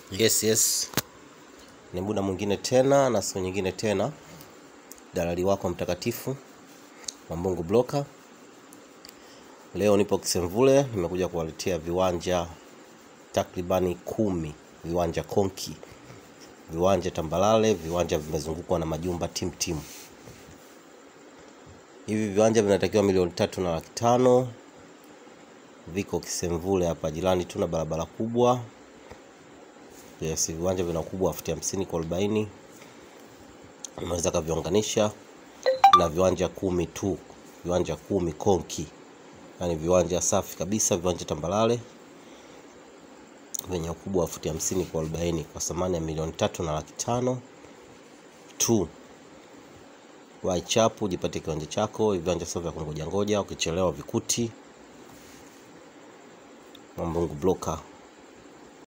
Yes, yes, ni muda mwingine tena na siku nyingine tena, dalali wako mtakatifu Mwambungu Bloka. Leo nipo Kisemvule, nimekuja kuwaletea viwanja takribani kumi, viwanja konki, viwanja tambalale, viwanja vimezungukwa na majumba timtim. Hivi viwanja vinatakiwa milioni tatu na laki tano. Viko Kisemvule hapa jirani, tuna barabara kubwa Yes, viwanja vina ukubwa wa futi hamsini kwa arobaini. Unaweza kaviunganisha na viwanja kumi tu, viwanja kumi konki, yaani viwanja safi kabisa, viwanja tambalale vyenye ukubwa wa futi hamsini kwa arobaini kwa thamani ya milioni tatu na laki tano tu. Waichapu jipatie kiwanja chako. Hivi viwanja sio vya kungoja ngoja, ukichelewa vikuti. Mwambungu Bloka.